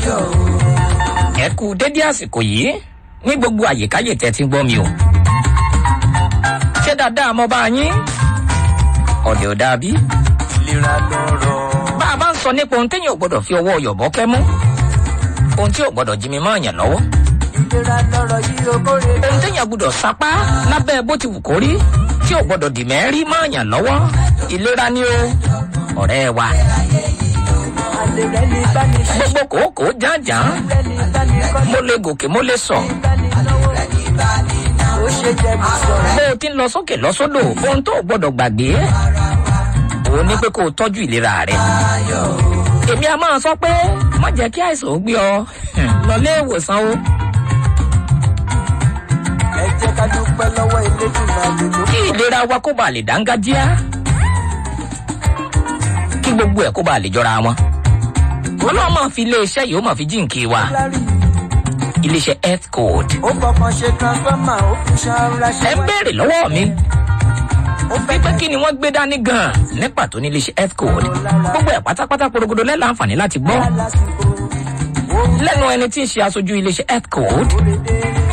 ẹ kú dédé àsìkò yìí ní gbogbo àyíkáyè tẹ́ ti ń gbọ́ mi o. ṣé dáadáa mo bá yín ọ̀dẹ̀ ò dàbí. ìlera lọ́rọ̀. bá a bá ń sọ nípa ohun téèyàn ò gbọ́dọ̀ fi ọwọ́ yọ̀bọ́ kẹ́ mú ohun tí ò gbọ́dọ̀ jí mi mọ́ ọ̀yàn lọ́wọ́ ìlera lọ́rọ̀ yìí ogóre. ohun téèyàn gbọ́dọ̀ sapá lábẹ́ bó ti wù kó rí tí ò gbọ́dọ̀ dì mẹ́rí mọ́ ọ̀yàn lọ́wọ́ ìlera ni o ọ̀rẹ́ wa àlè rẹ̀ ní báni ṣe. gbogbo kòókò jàǹjàǹ rẹ̀ ní báni kọ́ni. mo lè gòkè mo lè sọ báni náwó. ó ṣe jẹ́ mi sọ̀rọ̀. bó o ti ń lọ sókè lọ sódò ohun tó o gbọ́dọ̀ gbàgbé òun ni pé kó o tọ́jú ìlera rẹ èmi a máa sọ pé má jẹ́ kí àìsàn ó gbé ọ lọ lé ìwòsàn o ẹ jẹ́ ká dúpẹ́ lọ́wọ́ eléjìnà lòdò. kí ìlera wa kó ba lè dángájíá kí gbogbo ẹ̀ kó ba lè jọra wọn ọlọ́run máa fi iléeṣẹ́ yìí ó máa fi jíǹkì wa lárí iléeṣẹ́ health code ó fọkàn ṣe transformer ó fi ṣanra ṣe ẹ ń béèrè lọ́wọ́ mi ó fẹ́ pé kí ni wọ́n gbé dání gan-an ní pàtó ní iléeṣẹ́ health code gbogbo ẹ̀ pátápátá porogodo lẹ́la àǹfààní láti gbọ́ lásìkò. ó lẹ́nu ẹni tí ń ṣe aṣojú iléeṣẹ́ health code dédé.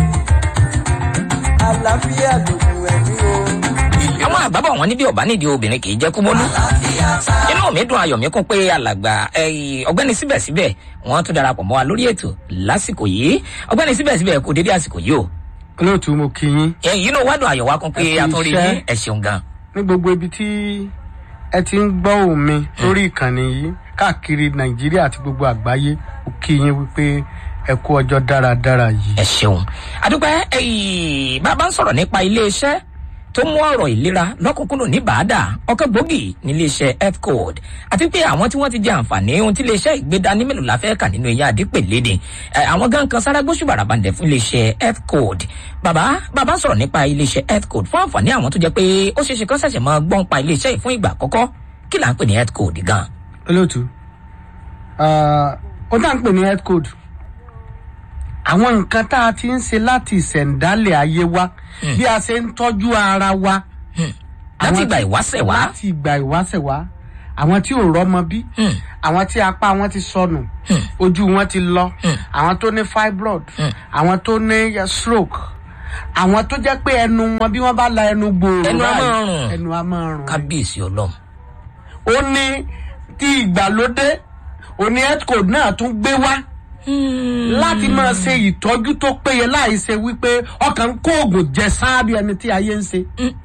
àlàáfíà lògùn ẹ̀mí o. àwọn àgbàbọ̀ wọn níbi ọ̀bá nídìí obìnrin kì í jẹ́ kúmọ́lú inú mi dùn ayọ̀ mi kún pé alàgbà ẹ̀yìn ọ̀gbẹ́ni síbẹ̀síbẹ̀ wọ́n tún darapọ̀ mọ́ wa lórí ètò lásìkò yìí ọ̀gbẹ́ni síbẹ̀síbẹ̀ kò dédé àsìkò yìí o olóòtú mo kí yín ẹ̀yìn inú wádùn ayọ̀ wa kún pé Ẹ kú a tún rí iṣẹ́. yín ẹ̀ ṣeun gan ní gbogbo ibi tí ẹ ti ń gbọ́ òun mi lórí ìkànnì yìí káàkiri nàìjíríà àti gbogbo àgbáyé mo kí yín wípé ẹ kú ọjọ́ dáradára yìí. ẹ ṣeun àdúpẹ́ ẹ̀yìn bàbá ń sọ̀rọ̀ nípa iléeṣẹ́ tó mú ọ̀rọ̀ ìlera lọ́kùnkúndùn ní bàádà ọkọ̀ gbòógì níléeṣẹ́ health code àti pé àwọn tí wọ́n ti jẹ àǹfààní ohun tí iléeṣẹ́ ìgbéda ní mélòó la fẹ́ kà nínú eyín àdípèlédè ẹ, àwọn gan kan sára gbóṣù bàràbàǹdẹ̀ fún iléeṣẹ́ health code bàbá bàbá ń sọ̀rọ̀ nípa iléeṣẹ́ health code fún àǹfààní àwọn tó jẹ́ pé ó ṣeé ṣe kán ṣẹ̀ṣẹ̀ máa gbọ́n pa iléeṣẹ́ yìí fún ìgbà àkọ́kọ́ kí là ń pè ní health code gan olóòtú ah, ó dá ń pè ní health code àwọn nǹkan tá a ti ń ṣe láti ìṣẹ̀ǹdálẹ̀ ayé wa bí a ṣe ń tọ́jú ara wa. láti Àwọn ìgbà tí- ìwáṣẹ̀ wá láti ìgbà ìwáṣẹ̀ wá àwọn tí ò rọ́mọ bí Hmm. àwọn tí apá wọn ti sọnù ojú wọn ti lọ àwọn tó ní fibroid àwọn tó ní eh, stroke àwọn tó jẹ́ pé ẹnu wọn bí wọ́n bá la ẹnu gbòòrò Ẹnu á báyìí, máa rùn. ẹnu á máa rùn kábíyèsí ọlọ́run ó ní tí ìgbàlódé òní health code náà tún gbé wá láti máa ṣe ìtọ́jú tó péye láì ṣe wípé ọkàn ń kó oògùn jẹ sáábì ẹni tí ayé ń ṣe.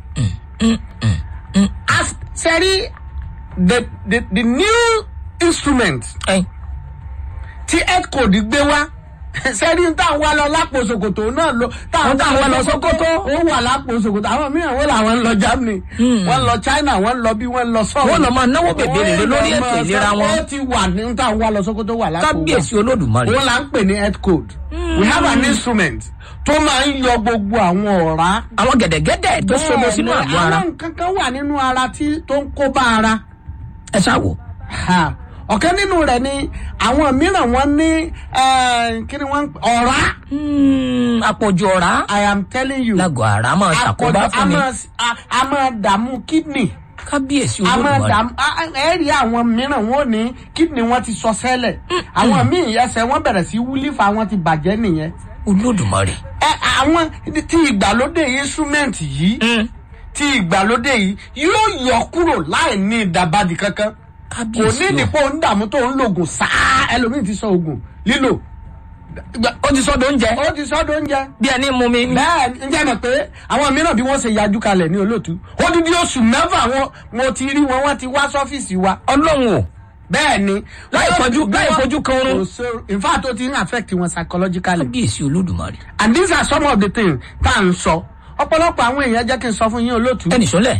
As- sẹ́rí the the the new instrument ẹ̀yìn tí health code gbé wá sẹ́rí tá à ń wá lọ lápò ṣòkòtò náà lọ tá à ń Tá à ń wá lọ Sókótó. ó wà lápò ṣòkòtò àwọn mìíràn wọ́n làwọn ń lọ Germany wọ́n lọ China wọ́n lọ bí wọ́n lọ sọ́ọ̀ wọ́n lọ máa náwó bèbè rere lórí ètò ìlera wọn ó ti wà ní tá à ń wá lọ Sókótó wà lápò wa kábíyèsí olódùmarè òun là ń pè ní health code we have an instrument tó máa ń yọ gbogbo àwọn ọ̀rá àwọn gẹ̀dẹ̀gẹ̀dẹ̀ tó sodo sínú àgọ́ ara àwọn nǹkan kan wà nínú ara tí tó ń kó bá ara ẹ ṣáàwò Ha. ọ̀kan nínú rẹ̀ ni àwọn mìíràn wọ́n ní eh, kí ni wọ́n ń pè- ọ̀rá àpọ̀jù ọ̀rá i am telling you lágọ̀ ara máa ṣàkóbá Àpọ̀jù- a fún mi máa- a- a máa dààmú kidney kábíyèsí a máa olódùmarè dààmú a- a- ẹ rí àwọn mìíràn wọn ò ní kidney wọn ti sọ sẹ́lẹ̀ àwọn míì ẹsẹ̀ wọn bẹ̀rẹ̀ sí wúlífà wọn ti bàjẹ́ nìyẹn olódùmarè ẹ àwọn tí ìgbàlódé instrument yìí tí ìgbàlódé yìí yóò yọ kúrò láì ní ìdàbàdì kankan kò kábíyèsí ní o ìdìpọ̀ ń dààmú tó ń lògùn sáá ẹlòmíì ti sọ ògùn lílò ó ti sọ́dọ̀ oúnjẹ ó ti sọ́dọ̀ oúnjẹ bí ẹni mú mi bẹ́ẹ̀ ń jẹ́ mọ̀ pé àwọn mìíràn bí wọ́n ṣe yajú kalẹ̀ ní olóòtú ó dídí oṣù mẹ́fà wọn mo ti rí wọn wọ́n ti wá sọ́fíìsì wa ọlọ́run o bẹ́ẹ̀ ni Láì fojú- bí láì wọ́n- fojú kan oorun. kò sí- in fact ó ti ń affect wọn psychologically kábíyèsí olódùmarè and these are some of the things tá à ń sọ ọ̀pọ̀lọpọ̀ àwọn èèyàn jẹ́ kí n sọ fún yín olóòtú ẹnì sọlẹ̀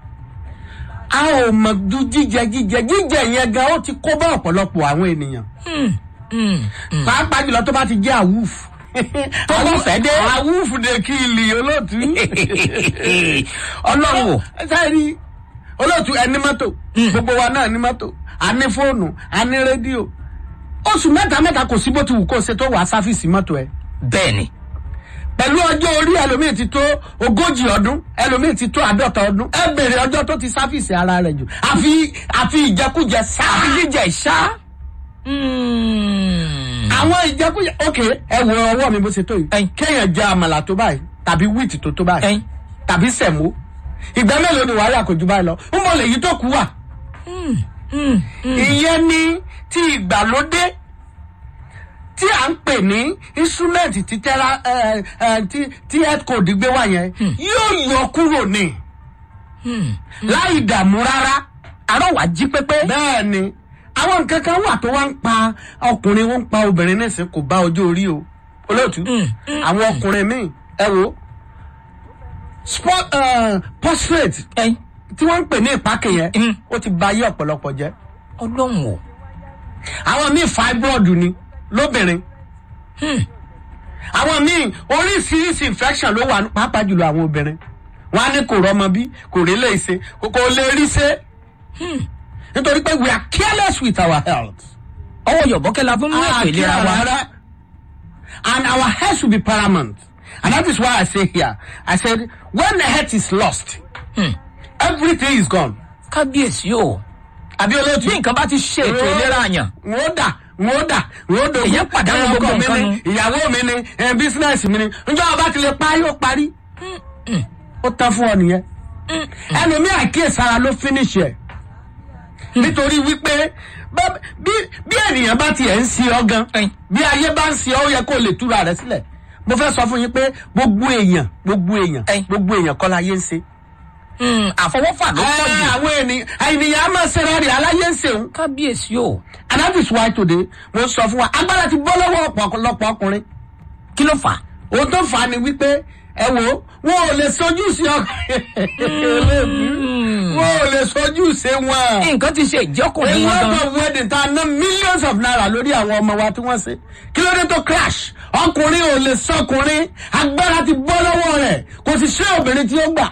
a ò mọ̀ ju jíjẹ jíjẹ jíjẹ yẹn gan ó ti kó bá ọ̀pọ̀lọpọ̀ àwọn ènìyàn pàápàá jùlọ tó bá ti jẹ́ àwùf Tó bá fẹ́ dé. àwùf de kí ilì olóòtú ọlọ́run o sẹ́ẹ̀rí olóòtú ẹni mọ́tò gbogbo wa náà ní mọ́tò a ní fóònù a ní rédíò oṣù mẹ́ta mẹ́ta kò sí bó ti wù kó ṣe tó wà sáfìsì mọ́tò ẹ̀ bẹ́ẹ̀ ni pẹ̀lú ọjọ́ orí ẹlòmíì ti tó ogójì ọdún ẹlòmíì ti tó àádọ́ta ọdún ẹ bèrè ọjọ́ tó ti sáfìsì ara rẹ̀ jù àfi àfi ìjẹkújẹ sáà àfi jíjẹ ìṣá Hmm. àwọn ìjẹkújẹ ok ẹ wo ọwọ́ mi bó ṣe tó yìí Ẹyin. kéèyàn jẹ àmàlà tó báyìí tàbí wíìtì tó tó báyìí Ẹyin. tàbí sẹ̀mó ìgbà mélòó ni wàhálà kò ju báyìí lọ ń bọ̀ lèyí tó kú wà. ìyẹn ni ti ìgbàlódé tí à ń pè ní instrument ti tẹ́ra ẹ ẹ tí tí headcode gbé wá yẹn yóò yọ kúrò ní láì dààmú rárá àárọ̀ wá jí pépé. bẹ́ẹ̀ ni àwọn nǹkan kan wà tó wá ń pa ọkùnrin wọn ń pa obìnrin nísìnyí kò bá ọjọ́ orí o olóòtú àwọn ọkùnrin míì ẹ wo sport uh, portrait ẹyin tí wọ́n ń pè ní ìpákè yẹn Mm. ó ti ba ayé ọ̀pọ̀lọpọ̀ jẹ́ ọlọ́run o. àwọn míì fibroid ni lóbìnrin àwọn míì oríṣiríṣi infection ló wà pàápàá jùlọ àwọn obìnrin wọn á ní kò rọmọ bí kò rí lè ṣe kò kò lè rí ṣe nítorí pé we are careless with our health. ọwọ́ yọ̀bọ́kẹ́ la fún mú ètò ìlera wa. Rárá. And our health should be paramount. And that is why I say here, I said, when the health is lost, everything is gone. kábíyèsí o. Àbí olóòtú. bí nǹkan bá ti ṣe ètò ìlera àyàn. N ó dà, n ó dà, n ó dògún. Èyàn pàdánù Ẹ, gbogbo ọkọ mi nǹkan ni, nu. Ìyàwó mi ni, ẹ, bísínẹ́sì mi ni. Njọ́ ọba ti lè parí, ó parí. Ó tán fún ọ nìyẹn. Ẹlòmí àkíyèsára ló finish ẹ̀. Nítorí wípé bá- bí bí ènìyàn bá tiẹ̀ ń ṣe ọ gan, Ẹyin. bí ayé bá ń ṣe ọ, ó yẹ kó lè túra rẹ̀ sílẹ̀. Mo fẹ́ sọ fún yín pé gbogbo èèyàn, gbogbo èèyàn, Ẹyin. gbogbo èèyàn kọ́ láyé ń ṣe. Hmm, àfọwọ́fà ló pọ̀ Ẹ, jù. Àwọn ènìyàn, ènìyàn á máa ṣe rẹ̀ rí aláyé ń ṣeun. kábíyèsí o. and that is why today mo sọ fún wa agbára ti bọ́ lọ́wọ́ ọ̀pọ̀lọpọ̀ ọkùnrin kí ló fà á. ohun tó fà á ni wípé ẹ wo wọn ò lè sojú sí ọkùnrin wọn ò lè sojú sí wọn. nǹkan ti ṣe ìjọkùnrin a wọn lot gan. of wedding ta ná millions of naira lórí àwọn ọmọ wa tí wọ́n ṣe kí ló dé tó crash ọkùnrin ò lè sọkùnrin agbára ti bọ́ lọ́wọ́ rẹ̀ kò sì ṣe obìnrin tí ó gbà.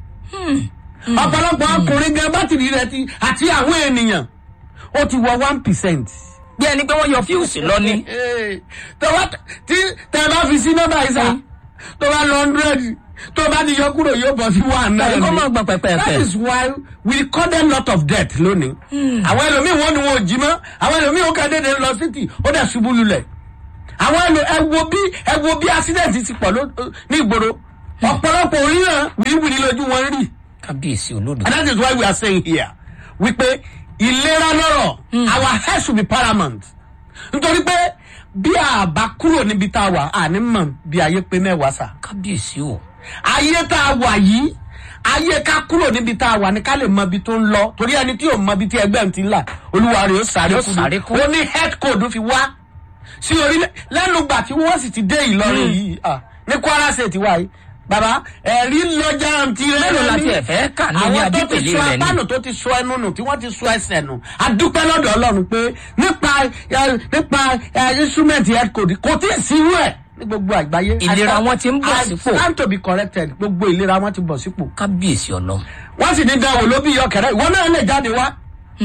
ọ̀pọ̀lọpọ̀ ọkùnrin gan bátìrì rẹ̀ ti àti àwọn ènìyàn ó ti wọ one percent bí ẹni pé wọ́n yọ fíùsì lọ ni. tó bá tí tẹ bá fi sí nọ́mbà yìí sá tó bá lọ hundred tó bá ti yọ kúrò yóò bọ̀ sí one náà tàbí kó máa gbọ̀n that pẹ̀pẹ̀pẹ̀. is why we call them lot of debt lónìí. àwọn ẹlòmíì wọn ni wọn ò jí mọ́ àwọn ẹlòmíì ó kẹ́dẹ́dẹ́ lọ títì ó dẹ̀ ṣubú lulẹ̀. àwọn ẹlò ẹ wo bí ẹ wo bí accident ti pọ̀ ló- ní ìgboro ọ̀pọ̀lọpọ̀ oríran wìrìwìrì lójú wọn rí. kábíyèsí olódò. And that is why we are saying here wípé ìlera lọ́rọ̀ our health should be paramount. nítorí pé bí a bá kúrò níbi tá a wà a ní mọ̀ bí ayé pé mẹ́wàá sà. kábíyèsí o. ayé tá a wà yìí ayé ká kúrò níbi tá a wà ní ká lè mọ ibi tó ń lọ torí ẹni tí ò mọ ibi tí ẹgbẹ́ ń ti ń là olúwa rẹ̀ ó sáré Yóò kú sáré ni. kú. ó ní health code fi wá sí orílẹ̀ lẹ́nu gbà tí wọ́n sì ti dé ìlọrin yìí ah, ní kwara state wa yìí baba ẹ̀rí lọ́jà ti rẹ̀ mélòó la tiẹ̀ fẹ́ kà ní ní àwọn tó ti adípèlé sọ rẹ̀ ni. apánù tó ti sọ ẹnu nù tí wọ́n ti sọ ẹsẹ̀ nù adúpẹ́ lọ́dọ̀ ọlọ́run pé nípa ẹ, nípa ẹ, instrument health code kò tí ì sí irú ẹ̀ ní gbogbo àgbáyé. Ìlera I- wọn ti ń bọ̀ I sípò. stand to be corrected gbogbo ìlera wọn ti bọ̀ sípò. kábíyèsí ọlọ́run. wọ́n sì ní dáwọ́ ló bí yọkẹ̀rẹ́ ìwọ náà lè jáde wá.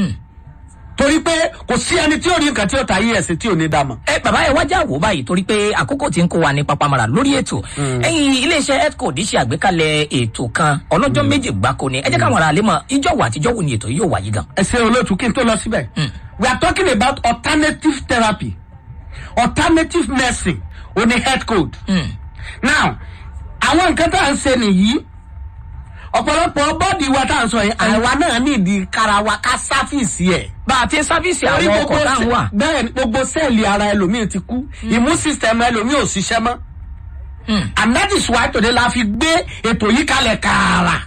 torí pé kò sí ẹni tí ò ní nǹkan tí ò ta yí ẹ̀sìn tí ò ní dá mọ̀. ẹ bàbá ẹ wájà wò báyìí torí pé àkókò tí ń kó wa ní papamara lórí ètò ẹyin iléeṣẹ healthcode ṣe àgbékalẹ ètò kan ọlọjọ méje gbáko ni ẹ jẹ káwọn ará lè mọ ìjọwọ àtijọwò ni ètò yìí yóò wáyé gan. ẹ ṣe olóòtú kí n tó lọ síbẹ̀. we are talking about alternative therapy alternative medicine o ní health code. now àwọn nǹkan tá à ń ṣe nìyí ọ̀pọ̀lọpọ̀ bọ́ọ̀dì wa tá à ń sọ yẹn àwa náà ní ìdí kára wa ká sáfìsì ẹ̀. bá a ti ń sáfíìsì Torí àwọn gbogbo ọkọ̀ tá à ń sẹ- wà. bẹ́ẹ̀ ni gbogbo sẹ́ẹ̀lì ara ẹlòmíì ti kú immune system ẹlòmíì ò ṣiṣẹ́ mọ́. and that is why today la fi gbé ètò yìí kalẹ̀ kààrà.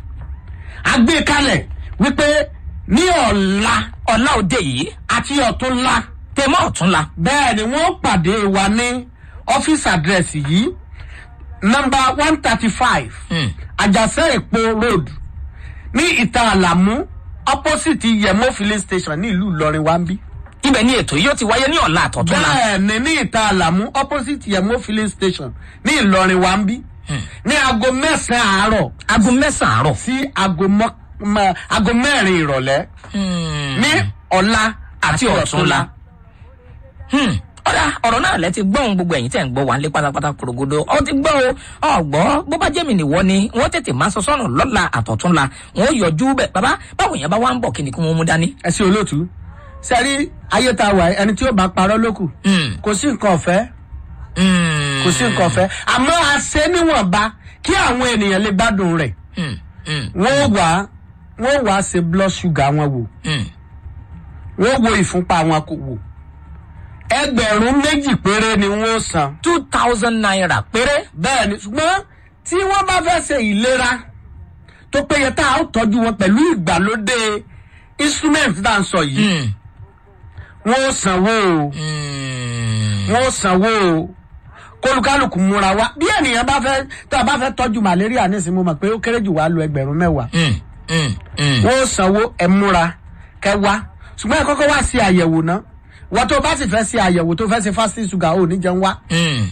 a gbé kalẹ̀ wípé ní ọ̀la ọ̀la òde yìí àti ọ̀túnla tèmọ́ ọ̀túnla bẹ́ẹ̀ ni wọ́n pàdé wa ní ọ́fíìsì àdírẹ́sì yìí nọmba one thirty five àjàsẹ́ èpo road ní ìta àlàmú opposite yẹmọ filling station ní ìlú ìlọrin wa ń bí. ibẹ̀ ni ètò yìí yóò ti wáyé ní ọ̀la àtọ̀túnla. bẹ́ẹ̀ ni ní ìta àlàmú opposite yẹmọ filling station ní ìlọrin wa ń bí. ní aago mẹ́sàn-án àárọ̀ aago mẹ́sàn-án àárọ̀. sí aago mọ́- mọ́- aago mẹ́rin ìrọ̀lẹ́ ní ọ̀la àti ọ̀túnla. Hmm, ọ̀dà ọ̀rọ̀ náà lẹ ti gbọ́n gbogbo ẹ̀yìn tẹ̀ ń gbọ́ wà ń lé pátápátá korogodo ọ ti gbọ́ o ọ̀gbọ́ bó bá jẹ́ mi nìwọ ni wọ́n tètè máa sọ sọ́nà lọ́la àtọ̀túnla wọ́n yọjú bẹ̀ bàbá báwo yẹn bá wá ń bọ̀ kí ni kí wọ́n mú dání. ẹ sí olóòtú sẹ́rí ayé ta wà ẹni tí ó bá parọ́ lókù Mm, kò sí nǹkan ọ̀fẹ́ mm, kò sí nǹkan ọ̀fẹ́ àmọ́ a ṣe níwọ̀nba kí àwọn ènìyàn lè gbádùn rẹ̀ mm, mm, wọ́n wà wọ́n wà ṣe blood sugar wọn wò mm. wọ́n wo ìfúnpá wọn kò wò ẹgbẹ̀rún méjì péré ni wọ́n san two thousand naira péré. bẹ́ẹ̀ ni ṣùgbọ́n tí wọ́n bá fẹ́ ṣe ìlera tó péye tá a ó tọ́jú wọn pẹ̀lú ìgbàlódé instrument tá à ń sọ yìí Mm, wọ́n ó sanwó o mm, wọ́n ó sanwó o kólukálukú múra wá bí ènìyàn bá fẹ́ tá a bá fẹ́ tọ́jú malaria nísìnyí mo mọ̀ pé ó kéré jù wá lo ẹgbẹ̀rún mẹ́wàá mm, mm, mm. wọ́n ó sanwó ẹ múra kẹ wá ṣùgbọ́n ẹ kọ́kọ́ wá sí àyẹ̀wò náà wọ́n tó bá sì fẹ́ sí àyẹ̀wò tó fẹ́ ṣe fasting sugar ò ní jẹun wá Mm,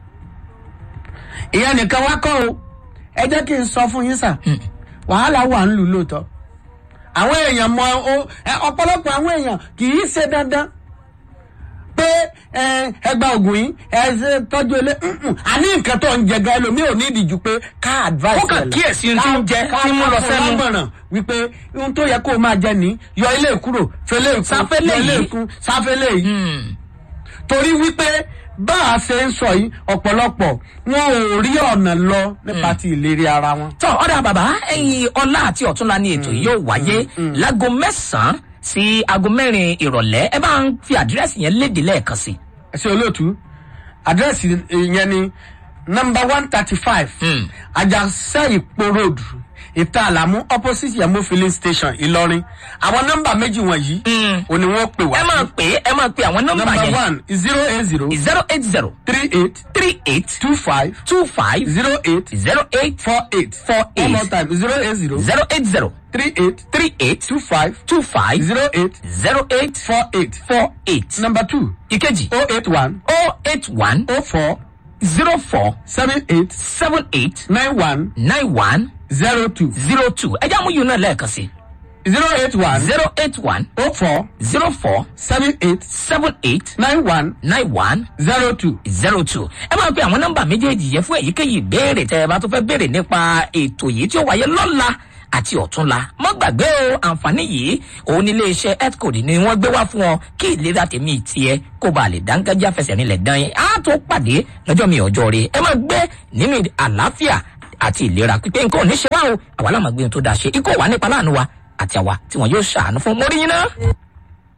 ìyẹn nìkan wá kọ́ o ẹ jẹ́ kí n sọ fún yín sà wàhálà wà ń lù lóòótọ́ àwọn èèyàn mọ o- ẹ, ọ̀pọ̀lọpọ̀ àwọn èèyàn kì í ṣe dandan pé ẹ, ẹgbà ògùn yìí ẹ ṣe tọ́jú ilé mm-mm. àní nǹkan tó ń jẹ gan ẹlòmíì ò ní ìdíjú pé ká advice Kó kàn ẹ lọ. kíyèsí ohun tí ń jẹ, Ká- tí ń mú lọ ká sẹ́nu. fún lámọ̀ràn wípé ohun tó yẹ kó o máa jẹ ní yọ ilé kúrò fẹlẹ́ ìkún Sáfẹ́lẹ̀ yọ ilé yìí. ìkún sáfẹ́lẹ̀ yìí mm. torí wípé bá a ṣe ń sọ yìí ọ̀pọ̀lọpọ̀ wọn ò rí ọ̀nà lọ nípa ti ìlérí ara wọn. tọ́ ọ̀dà bàbá ẹ̀yin ọlá àti ọ̀túnla ni ètò yìí yóò wáyé láago mẹ́sàn-án sí aago mẹ́rin ìrọ̀lẹ́ ẹ bá ń fi àdírẹ́sì yẹn léde lẹ́ẹ̀kan sí. ẹ ṣe olóòtú àdírẹ́sì yẹn ni nọmba one thirty five Mm. ajásẹ́ ìpó road ìta àlámú opposite yamo filling station ìlọrin àwọn nọmba méjì wọ̀nyí Mm. òní wọ́n pè wá ẹ máa pè é ẹ máa pè àwọn nọ́mbà nọmba yẹn one zero eight zero zero eight zero three eight three eight two five two five zero eight zero eight four eight Four one eight. more time zero eight zero zero eight zero three eight three eight two five two five zero eight zero eight four eight four eight. number two ìkejì oh eight one oh eight one oh four zero four seven eight seven eight nine one nine one zero two zero two ẹ jẹ́ àmúyùn náà lẹ́ẹ̀kan sí zero eight one zero eight one oh four zero four seven eight seven eight nine one nine one zero two. zero two ẹ máa pe àwọn nọ́mbà méjèèjì yẹn fún èyíkéyìí ìbéèrè tẹ ẹ bá tó fẹ́ béèrè nípa ètò yìí tí ó wáyé lọ́la àti ọ̀túnla mọ́ gbàgbé o àǹfààní yìí òun ní iléeṣẹ́ healthcode ni wọ́n gbé wá fún ọ kí ìlera tèmi tiẹ̀ kó ba lè dáńgájá fẹsẹ̀ nílẹ̀ dán yín á tó pàdé lọ́jọ́ mi ọjọ́ rẹ ẹ máa gbé nínú àlàáfíà àti ìlera pípé nǹkan ò ní ṣe wá o àwa láwọn gbé ohun tó dáa ṣe ikú wà nípa láàánú wa àti àwa tí wọn yóò ṣàánú fún mórí yín náà.